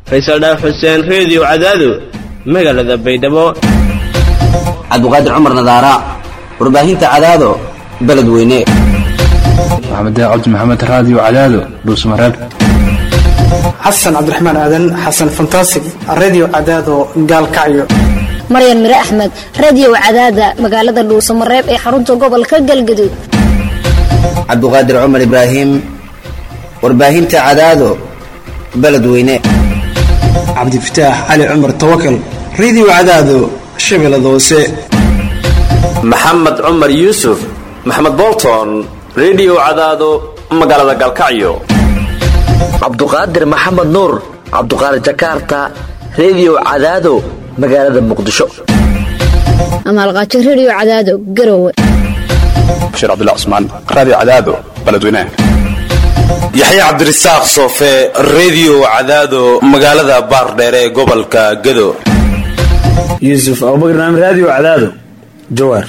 faysal dhaaf xuseen reediyo cadaado magaalada baydhabo cabdiqaadir cumar nadaara warbaahinta cadaado beledweyne maxamed cabdi maxamed raadiyo cadaado dhuusmareeb xasan cabdiraxmaan aadan xasan fantasig redio cadaado gaalkacyo maryan mire axmed radio cadaada magaalada dhuusamareeb ee xarunta gobolka galgaduud cabdiqaadir cumar ibraahim warbaahinta cadaado beledweyne cabdifataax cali cumar tawakal redio cadaado shabeellada hoose maxamed cumar yuusuf maxamed bolton redio cadaado magaalada gaalkacyo cabduqaadir maxamed nuur cabduqaadir jakarta redio cadaado magaalada muqdisho amaalqaajo redio cadaado garowe bashiir cabdilla cusmaan raadiyo cadaado beledweynaha yaxya cabdirasaaq soofe redio cadaado magaalada baardheere ee gobolka gado yuusuf abubakar naam raadiyo cadaado jawaar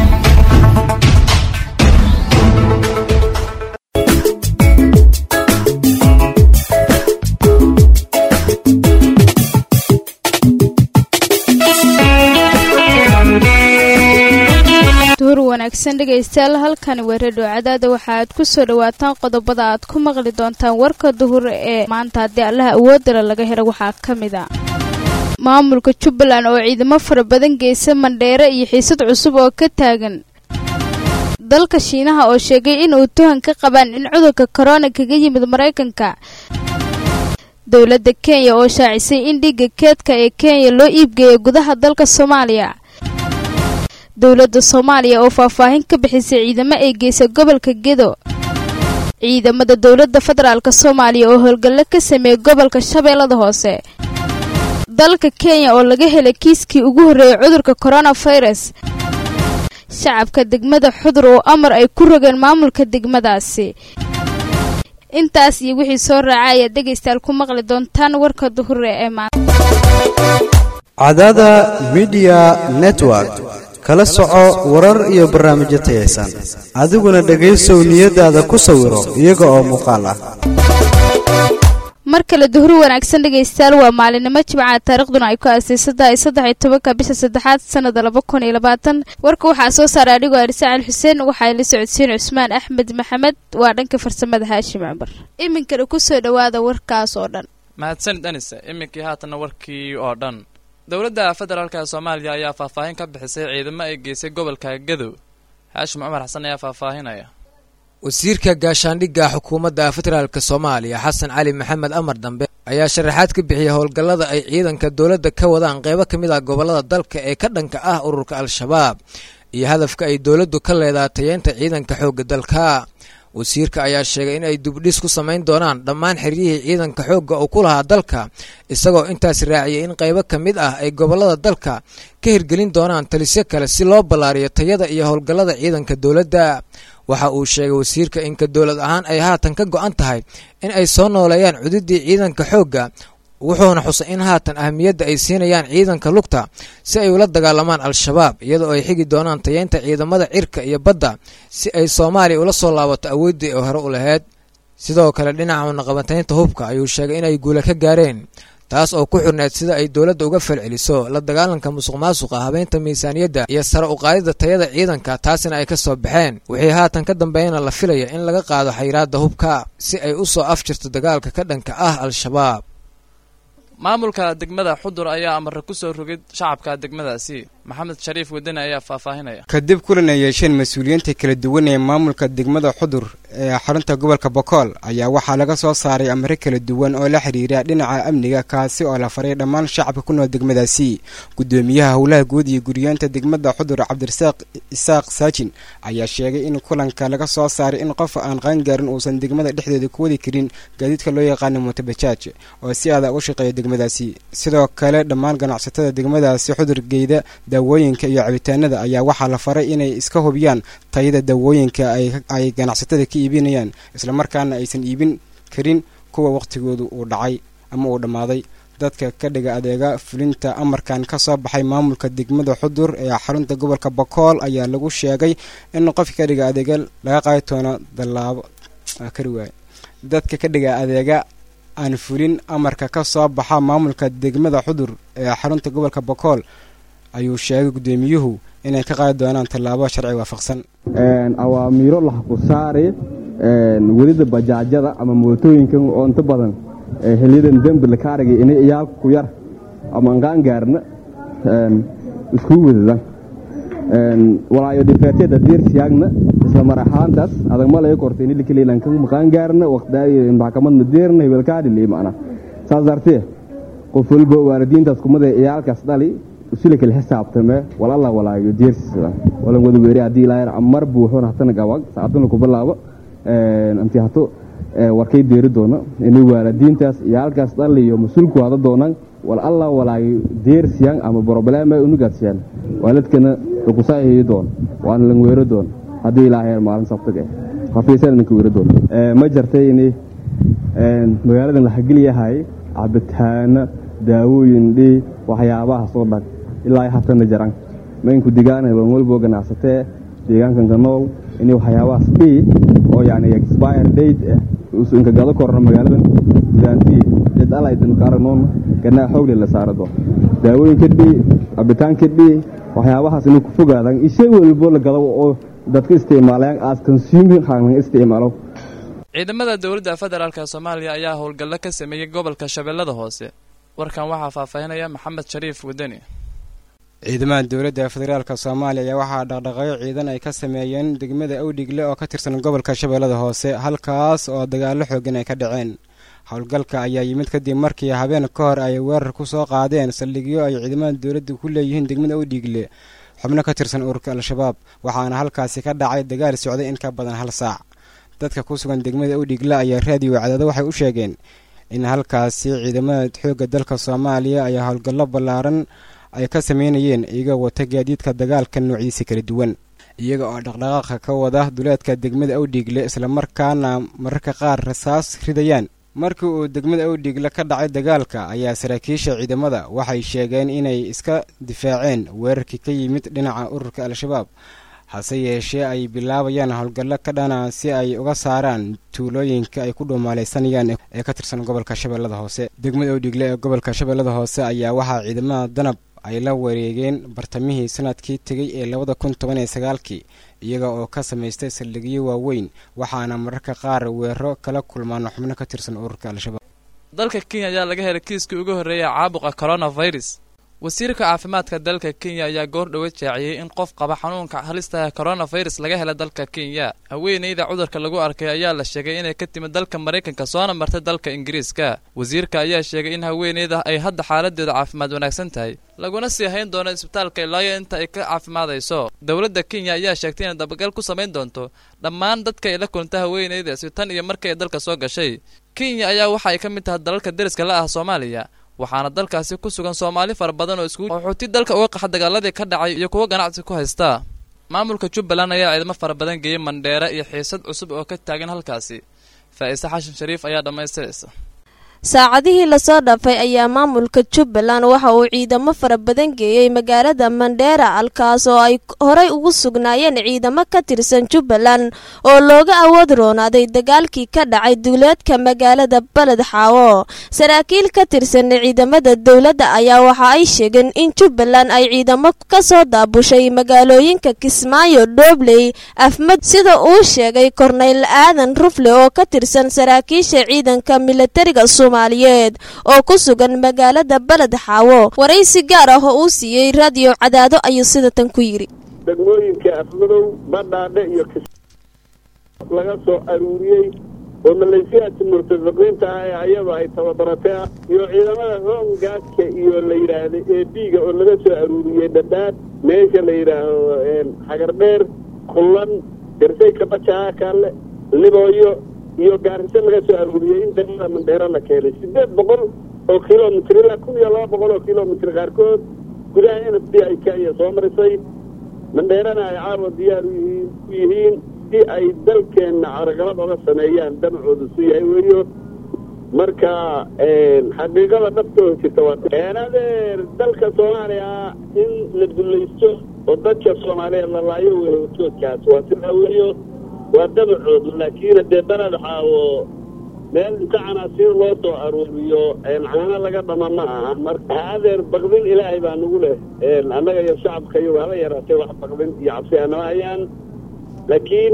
duhur wanaagsan dhegaystayaal halkani waa redio cadaada waxa aad ku soo dhawaataan qodobada aad ku maqli doontaan warka duhur ee maanta haddii allaha awoodala laga helo waxaa ka mid a maamulka jubbaland oo ciidamo fara badan geysa mandheere iyo xiisad cusub oo ka taagan dalka shiinaha oo sheegay in uu tuhan ka qabaan in cudurka korona kaga yimid maraykanka dowladda kenya oo shaacisay in dhiigga keedka ee kenya loo iibgeeya gudaha dalka soomaaliya dowladda soomaaliya oo faahfaahin ka bixisay ciidamo ay geysay gobolka gedo ciidamada dowladda federaalk soomaaliya oo howlgallo ka sameeyey gobolka shabeellada hoose dalka kenya oo laga helay kiiskii ugu horreeyay cudurka koronafirus shacabka degmada xudur oo amar ay ku rogeen maamulka degmadaasi intaas iyo wixii soo raaca ayaad dhegaystayaal ku maqli doontaan warka duhure ee maanta cadaada midiya network kala soco warar iyo barnaamijyo tayaysan adiguna dhegaysow niyadaada ku sawiro iyaga oo muuqaal ah mar kale duhur wanaagsan dhegaystayaal waa maalinimo jimcaha taariikhduna ay ku aasaysantahay saddex iyo tobanka bisha saddexaad sanada laba kun iyo labaatan warka waxaa soo saaray anigoo arisacil xuseen waxaa la socodsiin cusmaan axmed maxamed waa dhanka farsamada haashim cumar iminkana kusoo dhowaada warkaas oo dhan mahadsanid anise iminkii haatanna warkii oo dhan dowladda federaalka soomaaliya ayaa faahfaahin ka bixisay ciidamo ay geysay gobolka gadow xaashim cumar xasan ayaa faahfaahinaya wasiirka gaashaandhigga xukuumadda federaalka soomaaliya xasan cali maxamed amar dambe ayaa sharaxaad ka bixiyay howlgallada ay ciidanka dowladda ka wadaan qeybo ka mid ah gobollada dalka ee ka dhanka ah ururka al-shabaab iyo hadafka ay dowladdu ka leedahay tayeynta ciidanka xoogga dalka wasiirka ayaa sheegay in ay dubdhis ku samayn doonaan dhammaan xeryihii ciidanka xoogga uu ku lahaa dalka isagoo intaas raaciyay in qaybo ka mid ah ay gobollada dalka ka hirgelin doonaan talisyo kale si loo ballaariyo tayada iyo howlgallada ciidanka dowladda waxa uu sheegay wasiirka inka dowlad ahaan ay haatan ka go-an tahay in ay soo nooleeyaan cududii ciidanka xoogga wuxuuna xusay in haatan ahamiyadda ay siinayaan ciidanka lugta si ay ula dagaalamaan al-shabaab iyadoo ay xigi doonaan tayeynta ciidamada cirka iyo badda si ay soomaaliya ula soo laabato awooddii ay hore u lahayd sidoo kale dhinaca cunaqabataynta hubka ayuu sheegay inay guula ka gaareen taas oo ku xurneyd sida ay dowladda uga falceliso la dagaalanka musuq maasuqa habeynta miisaaniyadda iyo sare uqaadida tayada ciidanka taasina ay ka soo baxeen wixii haatan ka dambeeyana la filaya in laga qaado xayiraadda hubka si ay u soo afjirto dagaalka ka dhanka ah al-shabaab maamulka degmada xudur ayaa amara ku soo rogay shacabka degmadaasi maxamed shariif wadani ayaa faahfaahinaya kadib kulan ay yeesheen mas-uuliyiinta kala duwan ee maamulka degmada xudur ee xarunta gobolka bokool ayaa waxaa laga soo saaray amare kala duwan oo la xiriira dhinaca amniga kaasi oo la faray dhammaan shacabka ku nool degmadaasi gudoomiyaha howlaha guud iyo guriyeenta degmada xudur cabdirasaaq isaaq saajin ayaa sheegay in kulanka laga soo saaray in qof aan qaangaarin uusan degmada dhexdeeda ku wadi karin gaadiidka loo yaqaano motobajaaj oo si adag u shaqeeya degmadaasi sidoo kale dhammaan ganacsatada degmadaasi xudur geyda daawooyinka iyo cabitaanada ayaa waxaa la faray inay iska hubiyaan tayada daawooyinka ay ganacsatada ka iibinayaan islamarkaana aysan iibin karin kuwa waqtigoodu uu dhacay ama uu dhammaaday dadka ka dhiga adeega fulinta amarkan ka soo baxay maamulka degmada xudur ee xarunta gobolka bakool ayaa lagu sheegay in qofka ka dhiga adeega laga qaadi doono dallaabo kari waay dadka ka dhiga adeega aan fulin amarka ka soo baxa maamulka degmada xudur ee xarunta gobolka bokool ayuu sheegay guddoomiyuhu inay ka qaadi doonaan tallaabo sharci waafaqsan awaamiiro laha ku saari welida bajaajyada ama mootooyinkan oo inta badan xiliyadan dembi laka aragay inay iyaalka ku yar ama anqaangaarna iskuu wadadaan walaayo dhifeetyada deersiyaagna isla mar ahaantaas adag ma laga kortay in likaliilan ka maqaangaarna maxkamadna deerna hebelkaadhili macna saas dartee qof walba waalidiintaas kumada iyaalkaas dhali usila kala xisaabtame walalla walaayo deersisada walan wada weeri haddii ilaahay amar buuxoon hatana gawag saacaduna ku bilaabo intii hato warkay deeri doona inay waalidiintaas iyaalkaas dhali iyo mas-uulku hada doonaan wal alla walaayo deersiyaan ama problema unugaasiyaan waalidkana lakusaahiyi doon waana lan weero doon haddii ilaahay maalin sabtiga eh hafiisan idinka weero doon ma jartay inay magaaladan la hageliyahay cabitaana daawooyin dhii waxyaabaha soo dhan ilaa hatana jaran mainku digaana lan walbo ganacsatee deegaankan kanool inay waxyaabahaas dhii oo yani expire date ah inka gado korna magaaladan gudaantii cid alla idin ka aragnoona ganaa xoogle la saara doon daawooyinka dhii cabitaanka dhii waxyaabahaas inay ku fogaadaan ishay walbo la gado oo dadka isticmaalayaan as consuming haalan isticmaalo ciidamada dowladda federaalk soomaaliya ayaa howlgallo ka sameeyey gobolka shabeellada hoose warkan waxaa faahfaahinaya maxamed shariif wadani ciidamada dowladda federaalk soomaaliya ayaa waxaa dhaqdhaqayo ciidan ay ka sameeyeen degmada awdhigle oo ka tirsan gobolka shabeellada hoose halkaas oo dagaallo xoogan ay ka dhaceen howlgalka ayaa yimid kadib markii habeen ka hor ay weerar ku soo qaadeen saldhigyo ay ciidamada dowladda ku leeyihiin degmada awdhigle xubno ka tirsan ururka al-shabaab waxaana halkaasi ka dhacay dagaal socday in ka badan hal saac dadka ku sugan degmada awdhigle ayaa raadiyo cadaado waxay u sheegeen in halkaasi ciidamada xoogga dalka soomaaliya ayaa howlgallo ballaaran ay ka sameynayeen iyagoo wata gaadiidka dagaalka noociisa kala duwan iyaga oo dhaqdhaqaaqa ka wada duleedka degmada awdhigle islamarkaana mararka qaar rasaas ridayaan markii uu degmada awdhigle ka dhacay dagaalka ayaa saraakiisha ciidamada waxay sheegeen inay iska difaaceen weerarkii ka yimid dhinaca ururka al-shabaab hase yeeshee ay bilaabayaan howlgallo ka dhana si ay uga saaraan tuulooyinka ay ku dhuumaalaysanayaan ee ka tirsan gobolka shabeellada hoose degmada awdhigle ee gobolka shabeellada hoose ayaa waxaa ciidamada danab ay la wareegeen bartamihii sanadkii tegey ee labada kun toban iyo sagaalkii iyaga oo ka samaystay saldhigyo waaweyn waxaana mararka qaar weero kala kulmaan xubno ka tirsan ururka al-shabaab dalka kenya ayaa laga helay kiiskii ugu horreeyay caabuqa coronavirus wasiirka caafimaadka dalka kenya ayaa goor dhowe jaaciyey in qof qaba xanuunka halistaha coronavirus laga helay dalka kenya haweeneyda cudurka lagu arkay ayaa la sheegay inay ka timid dalka maraykanka soona martay dalka ingiriiska wasiirka ayaa sheegay in haweeneyda ay hadda xaaladeeda caafimaad wanaagsan tahay laguna sii hayn doono isbitaalka ilaayo inta ay ka caafimaadayso dowladda kenya ayaa sheegtay inay dabagal ku samayn doonto dhammaan dadka ay la kulantay haweeneydaasi tan iyo markii ay dalka soo gashay kenya ayaa waxa ay ka mid tahay dalalka deriska la ah soomaaliya waxaana dalkaasi ku sugan soomaali fara badan oo isku xuuti dalka uga qaxa dagaaladii ka dhacay iyo kuwo ganacsi ku haysta maamulka jubbaland ayaa ciidamo fara badan geeyey mandheere iyo xiisad cusub oo ka taagan halkaasi faa'iise xashin shariif ayaa dhammaystiraysa saacadihii lasoo dhaafay ayaa maamulka jubbaland waxa uu ciidamo fara badan geeyey magaalada mandheera halkaas oo ay horey ugu sugnaayeen ciidamo ka tirsan jubbaland oo looga awood roonaaday dagaalkii ka dhacay duuleedka magaalada baled xaawo saraakiil ka tirsan ciidamada dowladda ayaa waxa ay sheegeen in jubbaland ay ciidamo ka soo daabushay magaalooyinka kismaayo dhobley afmad sida uu sheegay korneyl aadan rufle oo ka tirsan saraakiisha ciidanka milatariga soomaaliyeed oo ku sugan magaalada baled xaawo waraysi gaar ah oo uu siiyey raadiyo cadaado ayuu sida tan ku yidhi degmooyinka afmadow badhaadhe iyo laga soo aruuriyey oo malaysiyaadka murtafiqiinta ah ee ayada ay tababaratay ah iyo ciidamada hoongaadka iyo la yidhaahda ee biiga oo laga soo aruuriyey dhadhaad meesha la yidhaahdo xagardheer kullan garsayka bajaa kaale libooyo iyo gaariso laga soo aruuriyey in degmada mandheero la keenay sideed boqol oo kilomitr ilaa kun iyo laba boqol oo kilomitr qaarkood gudaha n f d ay kenya soo marisay mandheerana ay caawa diyaar u yihiin u yihiin si ay dalkeenna caragalad oga sameeyaan damacooda su yahay weeyo marka xaqiiqada dhaftooda jirta waa adeer dalka soomaaliya in la dulaysto oo dadka soomaaliyeed la laayo wehojoodkaas waa sidaa weeyo waa dabacoodu laakiin haddee baled xaawo meel inta canaasiir loo soo aruuriyo caano laga dhama ma aha marka adeer baqdin ilaahay baa nagu leh annaga iyo shacabka iyo haba yaraatee wax baqdin iyo cabsi aanama hayaan laakiin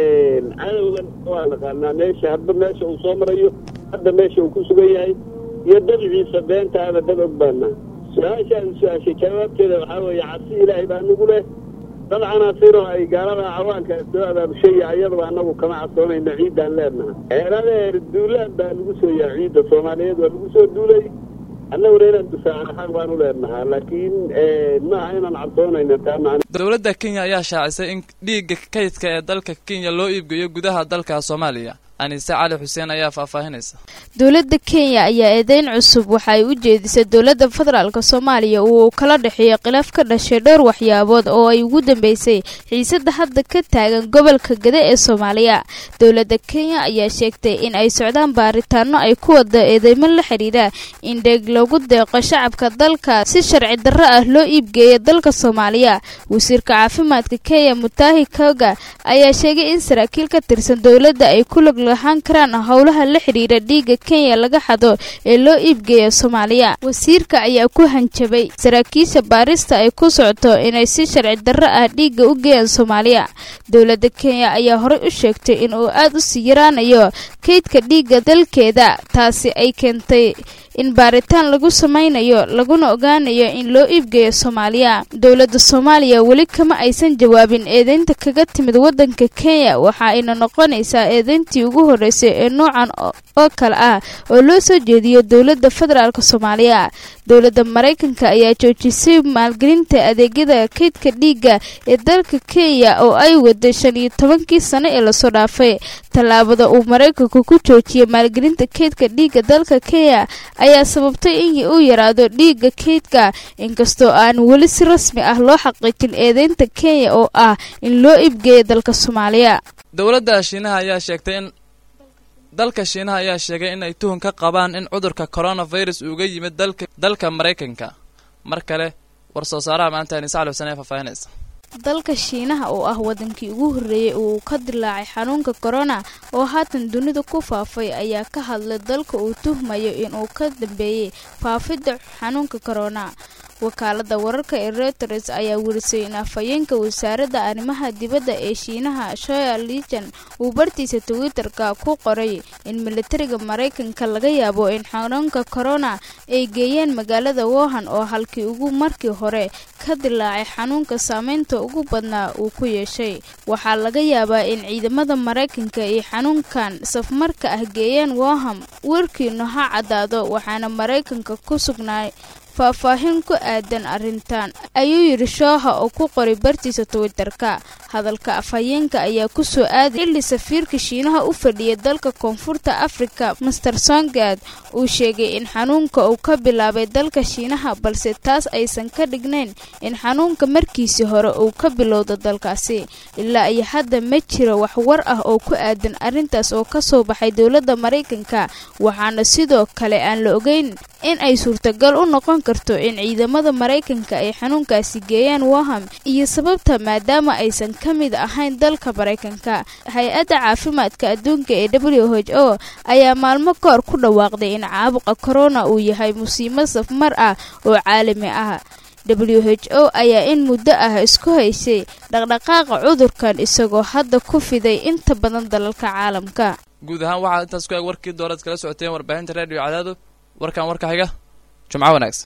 cadowgan waa naqaanaa meesha hadba meesha uu soo marayo hadda meesha uu ku sugan yahay iyo dabciisa beentaada dad og baana su-aashaada su-aashay jawaabteeda waxaa weeye cabsi ilaahay baa nagu leh dad canaasiiroo ay gaalada cawaanka soo abaabshaya ayadaba annagu kama cabsoonayno ciiddaan leenaha eeradeer duulaan baa lagu soo yahay ciidda soomaaliyeed waa lagu soo duulay annaguna inaan difaacno xaq baanu leenahaa laakiin maaha inaan cabsoonayno taa macna dowladda kenya ayaa shaacisay in dhiigga kaydka ee dalka kenya loo iibgeeyo gudaha dalka soomaaliya anise cali xuseen ayaa faahfaahinaysa dowladda kenya ayaa eedeyn cusub waxa ay u jeedisay dowladda federaalk soomaaliya uu kala dhexeeyo khilaaf ka dhashay dhowr waxyaabood oo ay ugu dambeysay xiisadda hadda ka taagan gobolka gade ee soomaaliya dowladda kenya ayaa sheegtay in ay socdaan baaritaano ay ku wada eedeymo la xidhiidha in dheeg lagu deeqo shacabka dalka si sharci darro ah loo iibgeeya dalka soomaaliya wasiirka caafimaadka kenya mutahi koga ayaa sheegay in saraakiil ka tirsan dowladda ay ku log lahaan karaan howlaha la xidhiira dhiigga kenya laga xado ee loo iibgeeya soomaaliya wasiirka ayaa ku hanjabay saraakiisha baarista ay ku socoto inay si sharci darro ah dhiigga u geeyaan soomaaliya dowladda kenya ayaa horey u sheegtay in uu aad u sii yaraanayo kaydka dhiigga dalkeeda taasi ay keentay in baaritaan lagu samaynayo laguna ogaanayo in loo iibgeeyo soomaaliya dowladda soomaaliya weli kama aysan jawaabin eedeynta kaga timid waddanka kenya waxa ayna noqonaysaa eedeyntii ugu horreysay ee noocan oo kale ah oo loo soo jeediyo dowladda federaalk soomaaliya dowladda maraykanka ayaa joojisay maalgelinta adeegyada kaydka dhiigga ee dalka kenya oo ay waday shan iyo tobankii sano ee lasoo dhaafay tallaabada uu maraykanku ku joojiyay maalgelinta kaydka dhiigga dalka kenya ayaa sababtay in uu yaraado dhiigga kaydka inkastoo aan weli si rasmi ah loo xaqiijin eedeynta kenya oo ah in loo iibgeeya dalka soomaaliya dowladda shiinaha ayaa sheegtay in dalka shiinaha ayaa sheegay in ay tuhun ka qabaan in cudurka coronavirus uga yimid dalka dalka maraykanka mar kale war soo saaraha maanta anise cali xuseen ee faahfaahinaysa dalka shiinaha oo ah wadankii ugu horreeyey uu ka dilaacay xanuunka korona oo haatan dunida ku faafay ayaa ka hadlay dalka uu tuhmayo inuu ka dambeeyey faafidda xanuunka korona wakaalada wararka ee reuters ayaa werisay in afhayeenka wasaaradda arrimaha dibadda ee shiinaha shoya lijan uu bartiisa twitter-ka ku qoray in militariga maraykanka laga yaabo in xanuunka korona ay geeyeen magaalada wohan oo halkii ugu markii hore ka dilaacay xanuunka saameynta ugu badnaa uu ku yeeshay waxaa laga yaabaa in ciidamada maraykanka ay xanuunkan safmarka ah geeyeen woham warkiinu ha caddaado waxaana maraykanka ku sugnaay faahfaahin ku aadan arrintan ayuu yidhi shooha oo ku qoray bartiisa twitter-ka hadalka afhayeenka ayaa ku soo aaday xilli safiirka shiinaha u fadhiyay dalka koonfurta afrika master songad uu sheegay in xanuunka uu ka bilaabay dalka shiinaha balse taas aysan ka dhignayn in xanuunka markiisii hore uu ka bilowdo dalkaasi ilaa iyo hadda ma jiro wax war ah oo ku aadan arrintaas oo ka soo baxay dowladda maraykanka waxaana sidoo kale aan la ogeyn in ay suurtagal u noqon karto in ciidamada maraykanka ay xanuunkaasi geeyaan waham iyo sababta maadaama aysan ka mid ahayn dalka maraykanka hay-adda caafimaadka adduunka ee w h o ayaa maalmo kahor ku dhawaaqday in caabuqa korona uu yahay musiimo safmar ah oo caalami ah w h o ayaa in muddo ah isku haysay dhaqdhaqaaqa cudurkan isagoo hadda ku fiday inta badan dalalka caalamka guud ahaan waxaa intaas ku eg warkii dooraad kala socoteen warbaahinta radio cadaado warkan warka xiga jumco wanaagsan